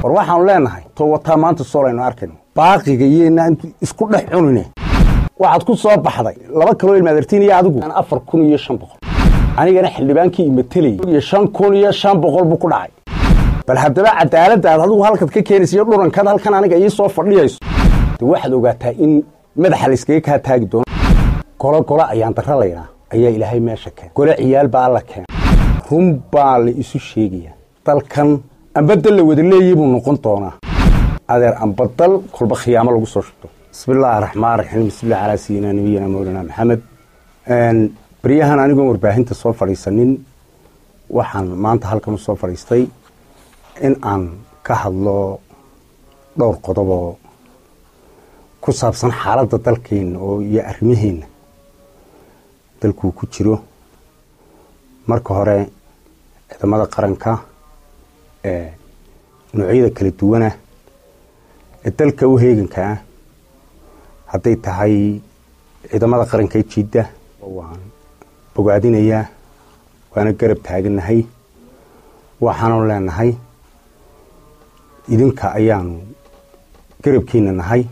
war waxaanu leenahay to wataa maanta soolaynu arkayno baaqiga iyoynaa intu isku dhex cunine waxaad ku soo baxday laba kaloo ilmaadartiin iyo adigu afar kun iyo shan boqol anigana xildhibaankii imatelayay iyo shan kun iyo shan boqol buu ku dhacay bal haddaba cadaaladaad adigu halkaad ka keenaysa iyo dhurankaad halkan aniga ii soo fadhiyayso de waxaad ogaataa in madaxa layskaga kaa taagi doono golo golo ayaan darra laydhaa ayaa ilaahay meesha keen gole ciyaal baa alla keen run baa la isu sheegayaa dalkan ambadal la wada leeyay buu noqon doonaa adeer ambadal kolba khiyaamo lagu soo shugto bismi illaahi raxmaan raxiim bismillah calaa sayidina nabiyina mawlana maxamed beryahan anigoon warbaahinta soo fadhiisanin waxaan maanta halkan u soo fadhiistay in aan ka hadlo dhowr qodoboo ku saabsan xaaladda dalkeenna oo iyo arrimaheenna dalkuu ku jiro marka hore ciidamada qaranka ee noocyada kala duwana ee dalka u heeganka ah hadday tahay ciidamada qaranka ee jiidda waan bogaadinayaa waana garab taagannahay waxaanu leenahay idinka ayaanu garabkiina nahay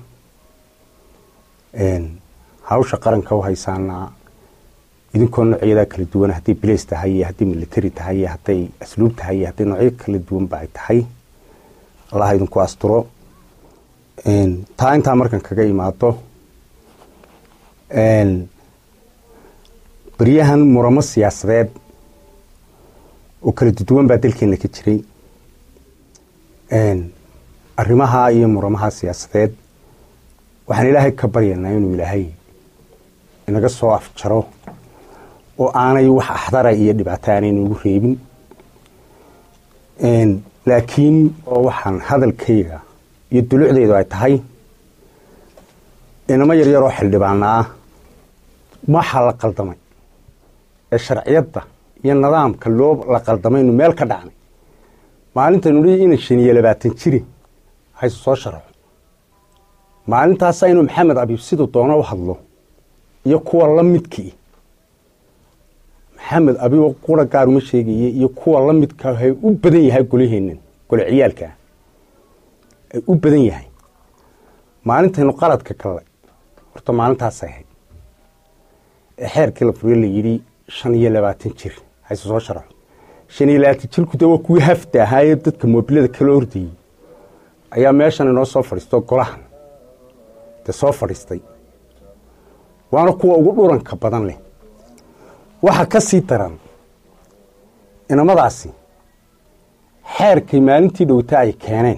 hawsha qaranka u haysaanaa idinkoo noocyadaa kala duwan hadday bilays tahay iyo hadday military tahay iyo hadday asluub tahay iyo hadday noocyo kala duwanba ay tahay allaha idinku asturo taa intaa markan kaga imaado beryahan muramo siyaasadeed oo kala duwan baa dalkeenna ka jiray arrimaha iyo muramaha siyaasadeed waxaan ilaahay ka baryanaa inuu ilaahay inaga soo afjaro oo aanay wax axdara iyo dhibaato aanay nagu reebin laakiin oo waxaan hadalkayga iyo dulucdeedu ay tahay inamo yaryaroo xildhibaana ah waxaa la qaldamay ee sharciyadda iyo nidaamka loo la qaldamaynu meel ka dhacnay maalintaynu dhi ina shan iyo labaatan jiri hayse soo sharaxo maalintaasa inuu maxamed abiib siduu doono u hadlo iyo kuwa la midkii maxamed abiib qura gaar uma sheegaye iyo kuwa la midka hay u badan yahay golaheennan gole ciyaalkaa ay u badan yahay maalintaynu qaladka gallay horta maalintaasay ahayd ee xeerkii la furiyo la yidhi shan iyo labaatan jir hayse soo sharaxo shan iyo labaatan jirku de waa kuwii hafta ahaayee dadka moobilada kala ordayey ayaa meeshan inoo soo fadhiisto golahan dee soo fadhiistay waana kuwa ugu dhuranka badan leh waxa ka sii daran inamadaasi xeerkay maalintii dhowta ay keeneen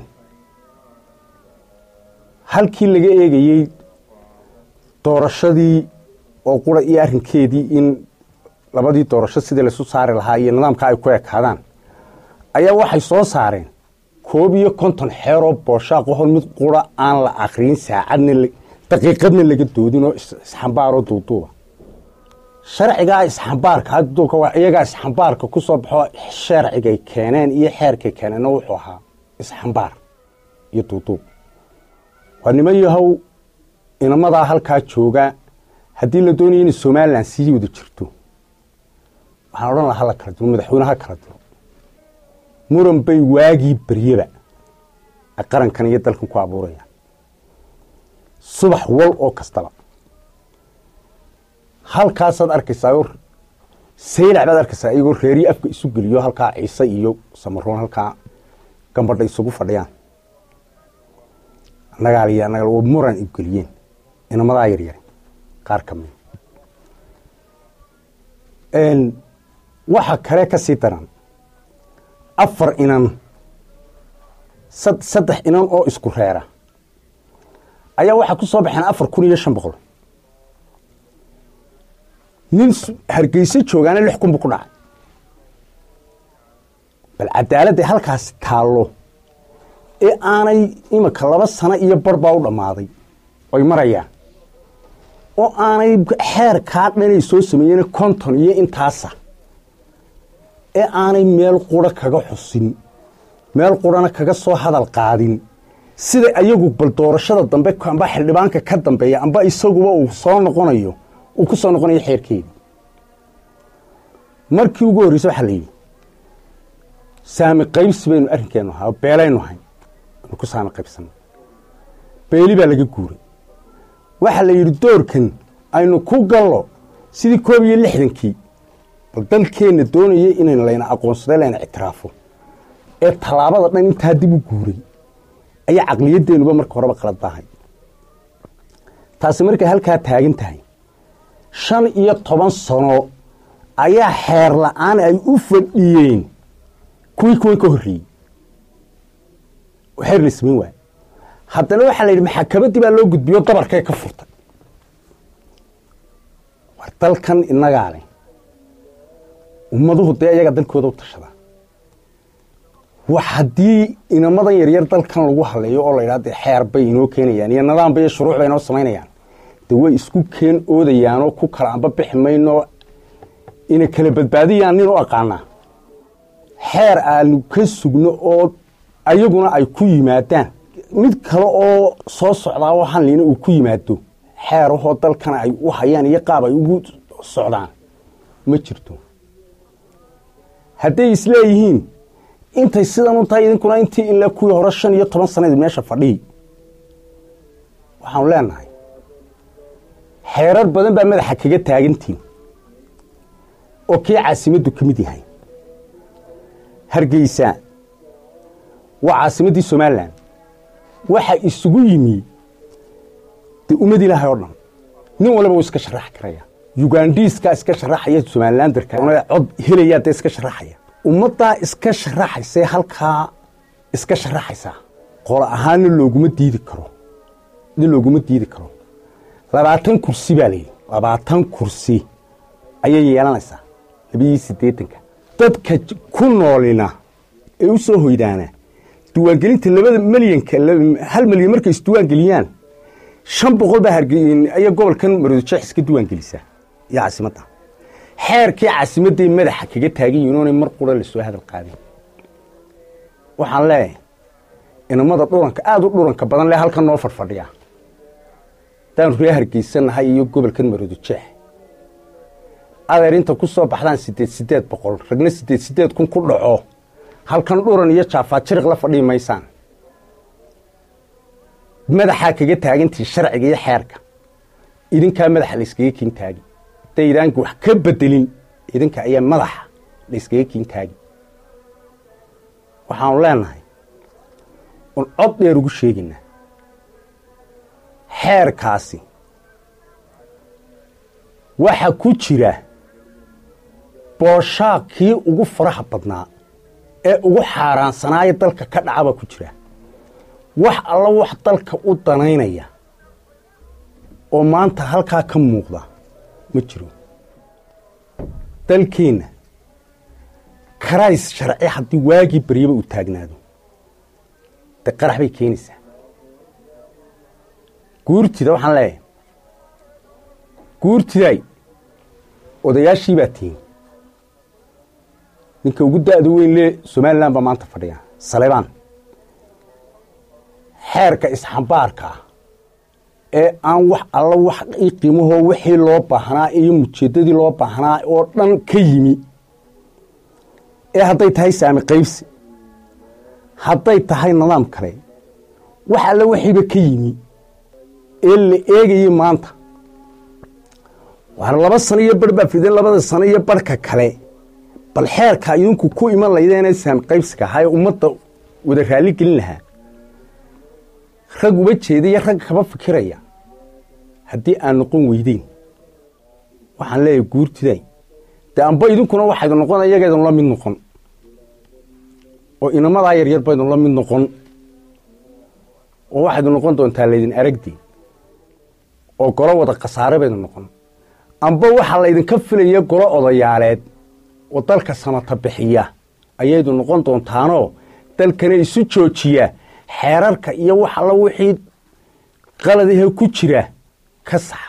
halkii laga eegayey doorashadii oo qura iyo arrinkeedii in labadii doorasho sidii laysu saari lahaa iyo nidaamka ay ku ekaadaan ayaa waxay soo saareen koob iyo konton xeeroo booshaaqahon mid qura aan la akriyin saacadna daqiiqadna laga doodin oo isxambaaroo duuduuba sharcigaa isxambaarka iyagaa isxambaarka ku soo baxo sharcigay keeneen iyo xeerkay keeneenna wuxuu ahaa isxambaar iyo duuduub waa niman yahow inamadaa halkaa jooga haddii la doonaya inay somalilan sii wada jirto waxaan odhan laha hala kala diro madaxweyne ha kala diro muran bay waagii beryaba ay qarankan iyo dalkan ku abuurayaan subax wal oo kastaba halkaasaad arkaysaa saylac baad arkaysaa iyagoo reeriyi afka isu geliyo halkaa ciise iyo samaroon halkaa gambadha isugu fadhiyaan annagaal iyo annagal oo muran ibgeliyeen inamadaa yaryare qaar ka mida waxa kale ka sii daran afar inan saddex inan oo isku reera ayaa waxaa ku soo baxeen afar kun iyo shan boqol nin hargeyso joogaana lix kun buu ku dhacay bal cadaaladday halkaasi taallo ee aanay iminka laba sano iyo bar baa u dhammaaday oy marayaan oo aanay xeerkaa dhanay soo sameeyeen konton iyo intaasa ee aanay meel qura kaga xusin meel qurana kaga soo hadal qaadin sida ayagu bal doorashada dambe amba xildhibaanka ka dambeeya amba isaguba uu soo noqonayo uu ku soo noqonayo xeerkeedii markii ugu horreysa waxaa la yidhi saami qaybsi baynu arrinkeenu ahaa beelaynu ahay ku saami qaybsan beeli baa laga guuray waxaa la yidhi doorkan aynu ku gallo sidii koob iyo lixdankii bal dalkeenna doonaya inayn layna aqoonsada layna ictiraafo ee tallaabada dhan intaa dib u guuray ayaa caqliyaddeennuba marka horeba qalad baahay taasi markay halkaa taagan tahay shan iyo toban sano ayaa xeer la-aan ay u fadhiyeen kuwii kuwan ka horreeyey oo xeer la samayn waayo haddana waxaa la yidhi maxakamaddii baa loo gudbiyo dabarkay ka furtay war dalkan innagaa leh ummaduhu dee iyaga dalkooda u tashadaa wax haddii inamadan yaryar dalkan lagu haleeyo oo la yidhaha dee xeer bay inoo keenayaan iyo nidaamba iyo shuruuc bay inoo samaynayaan dee way isku keen oodayaanoo ku kala amba bixi mayno inay kala badbaadiyaan nin u aqaanaa xeer aanu ka sugno oo ayaguna ay ku yimaadaan mid kale oo soo socdaa oo hanlina uu ku yimaado xeerahoo dalkana ay u hayaan iyo qaab ay ugu socdaan ma jirto hadday isleeyihiin intay sidan u tahay idinkuna intii ilaa kuwii hore shan iyo toban sanayd meesha fadhiyi waxaanu leenahay xeerar badan baa madaxa kaga taagantiin oo kii caasimaddu ka mid yahay hargeysa waa caasimaddii somalilan waxa isugu yimi dee ummad ilaahay oo dhan nin walba wuu iska sharaxi karaya yugandhiiskaa iska sharaxaya somalilandarka cod helayaa dee iska sharaxaya ummaddaa iska sharaxaysee halkaa iska sharaxaysaa qolo ahaanna looguma diidi karo nin looguma diidi karo labaatan kursi baa layidhi labaatan kursi ayay yeelanaysaa labiyo siddeetanka dadka ku noolina ee u soo hoydaana diiwaangelinta labada milyanka hal milyan markay isdiiwaangeliyaan shan boqol baa hargeaya gobolkan maroodijeex iska diiwaangelisaa iyo caasimadda xeerkii caasimadday madaxa kaga taagan yihin oonay mar qura la soo hadal qaadin waxaan leeyahay inamada dhuranka aada u dhuranka badan le halkan noo fadhfadhiya haddaanu ree hargeysanahay iyo gobolkan maroodijeex adeer inta ku soo baxdaan siddeed siddeed boqol ragna siddeed siddeed kun ku dhaco halkan dhuran iyo jaafaad jiriq la fadhii maysaan madaxaa kaga taagantii sharciga iyo xeerka idinkaa madaxa la yskaga kiin taagi haddaydaan wax ka bedelin idinka ayaa madaxa la yskaga kiin taagi waxaanu leenahay un cod dheer ugu sheegaynaa xeerkaasi waxa ku jira booshaaq kii ugu faraha badnaa ee ugu xaaraansanaayo dalka ka dhaca baa ku jira wax alla wax dalka u danaynaya oo maanta halkaa ka muuqda ma jiro dalkeenna karays sharci haddii waagii baryaba uu taagnaado dee qarax bay keenaysaa guurtida waxaan leeyahay guurtiday odayaashii baa tihin ninka ugu da'da weyn lee somalilan baa maanta fadhiya saleybaan xeerka isxambaarka ah ee aan wax alla wax qiimahoo wixii loo baahnaa iyo mujeeddadii loo baahnaa oo dhan ka yimi ee hadday tahay saami qaybsi hadday tahay nidaam kale wax alla wixiiba ka yimi ee la eegayay maanta waana laba sano iyo barh baa fideen labada sano iyo barhka kale bal xeerka idinku ku iman laydeenee saami qaybsiga ahaa ee ummadda wada raalli gelin lahaa rag uba jeedaiyo rag kaba fikiraya haddii aan noqon weydeyn waxaan leeyahay guurtiday dee amba idinkuna waxaydu noqon iyagaydun la mid noqon oo inamadaa yaryar baydun la mid noqon oo waxaydu noqon doontaa laydin aragdi oo golo wada khasaare baydu noqon amba waxaa laydinka filaya golo odayaaleed oo dalka samata bixiya ayaydu noqon doontaanoo dalkana isu joojiya xeerarka iyo wax alla wixii qaladahe ku jira ka saxa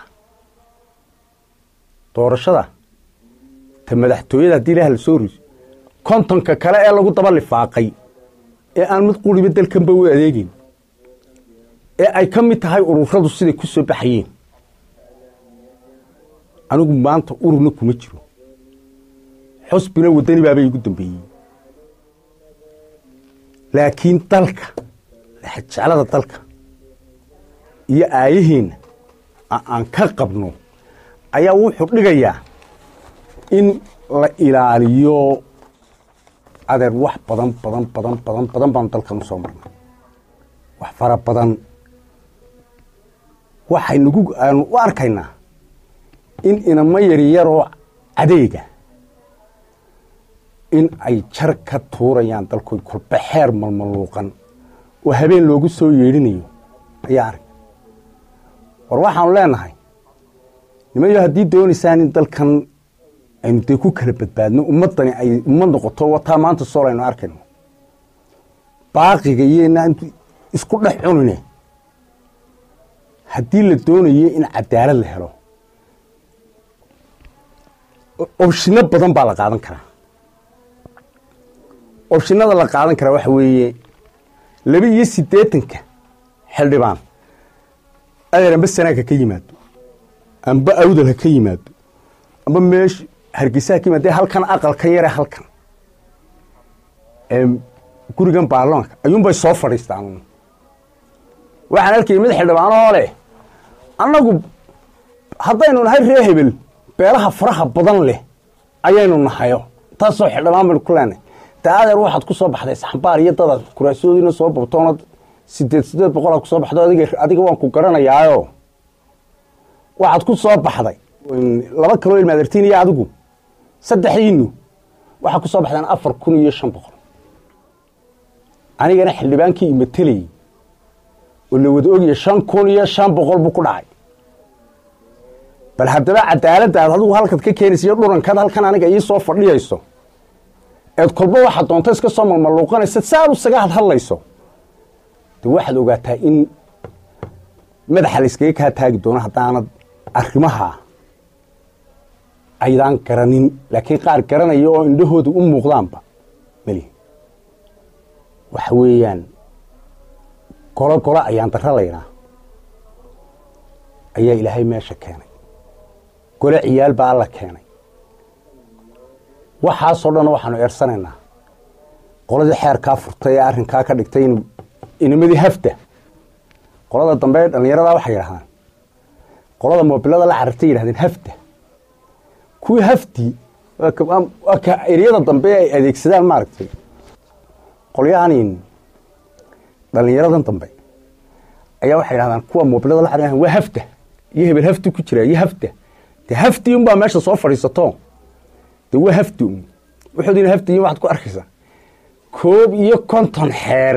doorashada ta madaxtooyada haddii ilaah la soo riso kontonka kale ee lagu daba lifaaqay ee aan mid quriba dalkanba u adeegeyn ee ay ka mid tahay ururadu siday ku soo baxayeen anigu maanta ururna kuma jiro xusbina waddani baaba igu dambeeyey laakiin dalka jeclada dalka iyo aayaheenna aan ka qabno ayaa wuxuu dhigayaa in la ilaaliyo adeer wax badan badan badan badan badan baanu dalkan u soo marnay wax fara badan waxaynugu aanu u arkaynaa in inamo yaryaroo adeega in ay jar ka tuurayaan dalkood kolba xeer malmaluuqan oo habeen loogu soo yeedhinayo ayaa arag war waxaanu leenahay nimayo haddii doonaysaan in dalkan aynu dee ku kala badbaadno ummaddani ay ummad noqoto wataa maanta sool aynu arkayno baaqiga iyona isku dhex cunine haddii la doonayo in cadaalad la helo obshino badan baa la qaadan karaa obshinada la qaadan karaa waxa weeye laba iyo siddeetanka xildhibaan adeer amba sanaagha ka yimaado amba awdal ha ka yimaado amba meesh hargeysa ha ka yimaado dee halkan aqalka yare halkan gurigan baarlamaanka ayuunbay soo fadhiistaan waxaan arkayay mid xildhibaanoo leh annagu haddaynu nahay ree hebel beelaha faraha badan leh ayaynu nahayo taasoo xildhibaan baynu ku leenahay dee adeer waxaad ku soo baxday saxambaar iyo dadaad kuraasadoodiina soo babtoonad sideed sideed boqolaad ku soo baxdo adiga waan ku garanayaayo waxaad ku soo baxday laba kaloo ilmaadartiin iyo adigu saddexdiinu waxaad ku soo baxdeen afar kun iyo shan boqol anigana xildhibaankii imatelayey oo la wada ogaya shan kun iyo shan boqol buu ku dhacay bal haddaba cadaaladdaad adigu halkaad ka keenaysa iyo dhurankaad halkan aniga ii soo fadhiyayso eed kolba waxaad doonto iska soo malmaluuqanaysa si aad isaga hadhadlayso de waxaad ogaataa in madaxa la iskaga kaa taagi doono haddaanad arrimaha aydaan garanin laakiin qaar garanaya oo indhahooda u muuqdaanba meli waxa weeyaan golo golo ayaan dara laynaa ayaa ilaahay meesha keenay gole ciyaal baa alla keenay waxaasoo dhan waxaanu eersanaynaa qoladii xeerkaa furtay ee arrinkaa ka dhigtay in inimadii hafta qolada dambe ee dhallinyaradaa waxay yidhahdaan qolada moobilada la carartay yidhahdeen hafta kuwii haftii waa ka eryada dambe ay adeegsadaan maaragtay qolyahanin dhallinyaradan dambe ayaa waxay yidhahdaan kuwa moobilada la cararaan waa hafta iyo hebel hafti ku jira iyo hafta de haftii unbaa meesha soo fadhiisato de waa hafti un wuxuudina haftiyin waxaad ku arkaysaa koob iyo konton xeer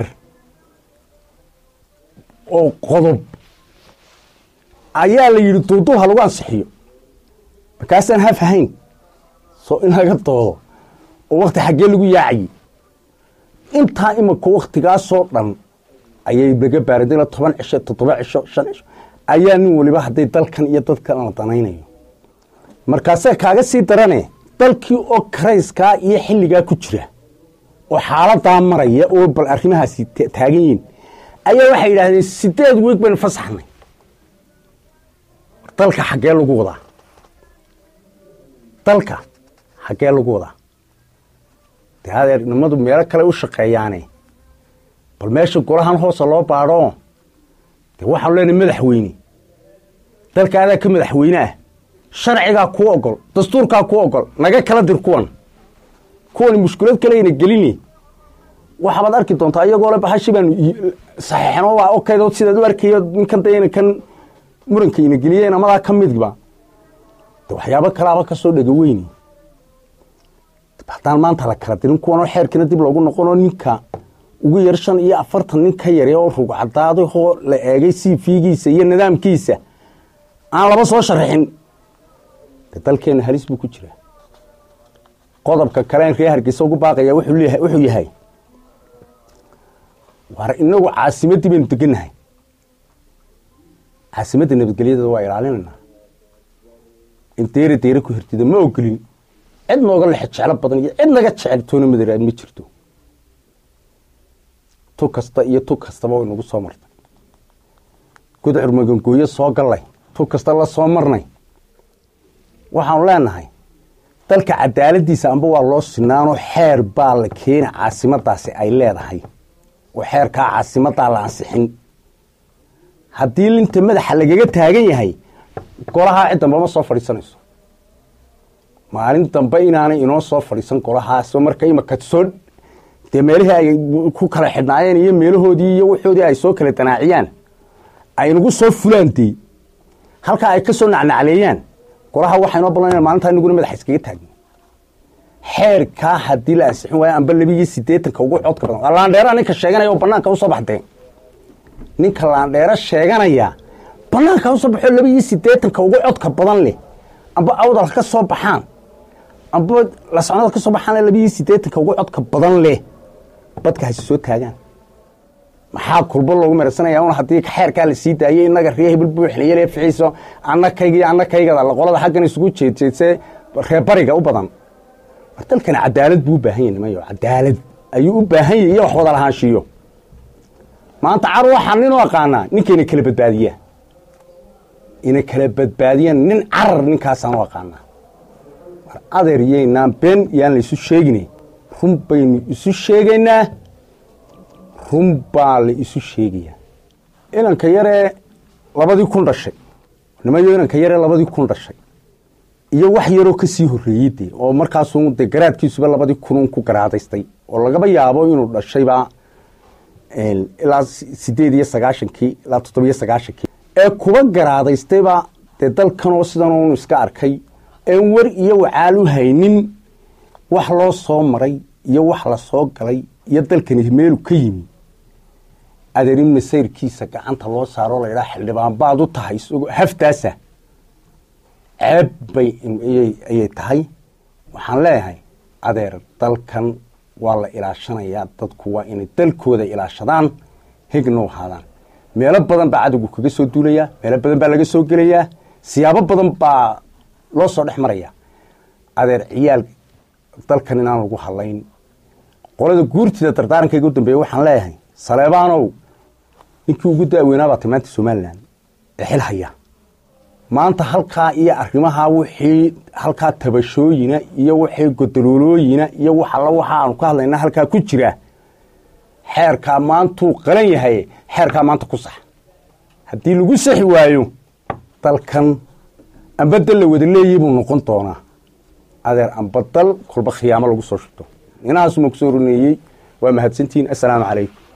oo qodob ayaa la yidhi duuduub ha lagu ansixiyo markaasaan haf ahayn soo in laga doodo oo wakti xaggee lagu yaacayey intaa imanka waktigaasoo dhan ayay naga baaradayna toban cisho toddoba cisho shan cisho ayaa nin waliba hadday dalkan iyo dadkan la danaynayo markaasee kaaga sii darane dalkii oo karayskaa iyo xilligaa ku jira oo xaaladaa maraya oo bal arrimahaasi taagan yihiin ayaa waxay yidhaahdeen sideed weeg baynu fasaxnay dalka xaggee lagu wadaa dalka xaggee lagu wadaa dee adeer nimadu meelo kale u shaqeeyaane bal meesha golahan hoosa loo baadho dee waxaanu leenahay madaxweyne dalka adaa ka madaxweyne ah sharcigaa kuu ogol dastuurkaa kuu ogol naga kala dir kuwan kuwani mushkilad kaleyna gelini waxabaad arki doontaa iyagoo le bahashi baanu saxiixno waa okayd sidaad u arkayo ninkan dayna kan muranka ina geliyeen amadaa ka midba de waxyaabo kalaaba ka soo dhega weyni haddaan maanta la kala dirin kuwanoo xeerkiina dib loogu noqonoo ninka ugu yar shan iyo afartan nin ka yare oo rug cadaadahoo la eegay siifiigiisa iyo nidaamkiisa aan laba soo sharaxin de dalkeenna halis buu ku jiraa qodobka kaleen ree hargeysa ugu baaqaya wuxuu yahay war inagu caasimaddii baynu degannahay caasimadda nabadgelyadeeda waa ilaalinaynaa in deere deere ku hirtida ma ogolin cid nooga lexe jeclo badan iyo cid naga jecel toona madaraad ma jirto tu kasta iyo tu kastaba way nagu soo martay gudcur magangooyo soo gallay tu kasta la soo marnay waxaanu leenahay dalka cadaaladdiisa amba waa loo sinaanoo xeer baa la keena caasimadaasi ay leedahay xeerkaa caasimadaa la ansixin haddii linta madaxa lagaga taagan yahay golahaa cid damba ma soo fadhiisanayso maalin dambe inaanay inoo soo fadhiisan golahaasoo marka imaka soo dee meelihii ay ku kala xidhnaayeen iyo meelahoodii iyo waxoodii ay soo kala danaaciyaan ay nagu soo fulaan dee halkaa ay ka soo nacnacleeyaan golaha waxaa inoo ballan maalintaa inaguna madaxa iskaga taagno xeerkaa haddii la ansixin waayo amba labiiyo siddeetanka ugu codka badan laandheera ninka sheeganaya oo banaanka usoo baxdeen ninka laandheero sheeganaya banaanka usoo baxoo labiiyo siddeetanka ugu codka badan leh amba awdal ka soo baxaan amba lasocnada ka soo baxaan labiiyo siddeetanka ugu codka badan leh badka hasi soo taagaan maxaa kulbo loogu meersanaya un haddii xeerkaa la sii daayey inaga ree hebel buuxnayale ficiiso annakayga iyo annakaygada qolada xaggan isugu jeedjeedse reebariga u badan war dalkani cadaalad buu u baahan yahy nimayo cadaalad ayuu u baahan yahy iyo wax wada lahaanshiyo maanta car waxaa ninoo aqaanaa ninkayna kala badbaadiyaa ina kala badbaadiyaan nin carar ninkaasaan u aqaanaa war adeer yaynaan been yaan la isu sheegine run baynu isu sheegaynaa run baa la isu sheegayaa inanka yaree labadii kun dhashay nimayo inanka yaree labadii kun dhashay iyo wax yaroo ka sii horreeyey dee oo markaasuu dee garaadkiisuba labadii kunun ku garaadaystay oo lagaba yaabo inuu dhashayba ilaa sideed iyo sagaashankii ilaa toddobiyo sagaashankii ee kuba garaadaystayba dee dalkanoo sidan unu iska arkay een wer iyo wacaal u haynin wax loo soo maray iyo wax la soo galay iyo dalkani meelu ka yimi adeer in masayrkiisa gacanta loo saaro la idhaa xildhibaan baad u tahay isagoo haftaasa ceeb bay ayay tahay waxaan leeyahay adeer dalkan waa la ilaashanayaa dadku waa inay dalkooda ilaashadaan hegna u ahaadaan meelo badan baa cadowgu kaga soo duulayaa meelo badan baa laga soo gelayaa siyaabo badan baa loo soo dhex marayaa adeer ciyaal dalkan inaan lagu hadlayn qolada guurtida dardaarankayga u dambeeya waxaan leeyahay saleebaanow ninkii ugu daaweynaabaa tay maanta somalilan ee xil haya maanta halkaa iyo arrimahaa wixii halkaa tabashooyina iyo wixii godoloolooyina iyo wax alla waxa aanu ka hadlayna halkaa ku jira xeerkaa maantuu qalan yahay xeerkaa maanta ku sax haddii lagu saxi waayo dalkan amba dal la wada leeyay buu noqon doonaa adeer amba dal kolba khiyaamo lagu soo shubto inahaasuma kusoo runeeyey waa mahadsantihiin assalaamu calaykum